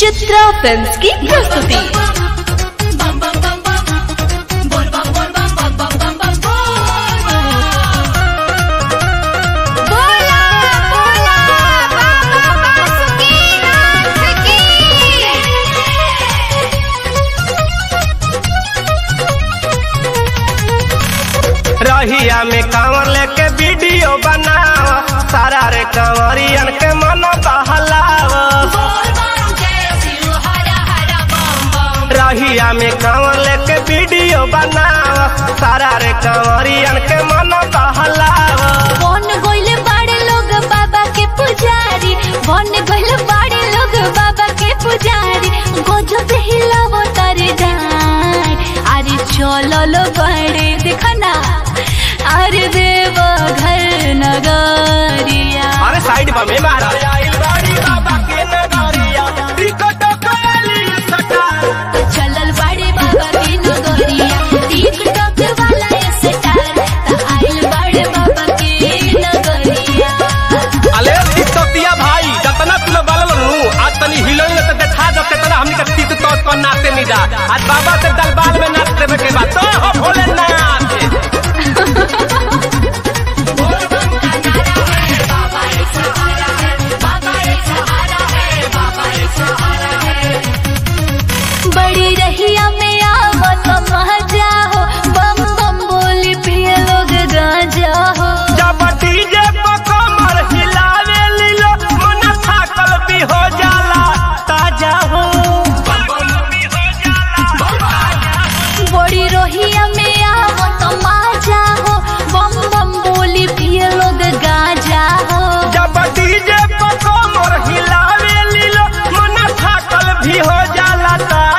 Chitra films की प्रस्तुति बोला बोला बाबा बासुकीनाथ की रहिया में कांवर लेके वीडियो बनाव सारा रे कांवरियन के मन बहलाव रहिया में कांवर लेके वीडियो बनाव सारा रे कांवरियन के मन बहलाव बन गइले बाड़े लोग बाबा के पुजारी बन गइले बाड़े लोग बाबा के पुजारी गजब हिलावो तारे जान अरे चलो लो बड़े देखना अरे देव घर नगरिया अरे साइड में मारा बाबा के नगरिया टिकट कैली सटा चलल बाड़े बाबा के नगरिया टिकटॉक वाला स्टार त आइल बाड़े बाबा के नगरिया अले टिकटॉकिया भाई जतना तू लोग बाल नु आज तनी हिलोई तो देखा जब तेतना हमनी के टिकटॉक को नाचते नहीं जा आज बाबा के दरबार में नाच देवे के बाद तो हो भोलेनाथ बड़ी रहिया में आवत मजा हो बम बम बोली पिए लोग गांजा हो जब डीजे पर कमर हिलावे लीलो मन थाकल भी हो जाला ताजा हो बड़ी रहिया में आवत मजा हो बम बम बोली पिए लोग गांजा हो जब डीजे पर कमर हिलावे लीलो मन थाकल भी हो जाला ताजा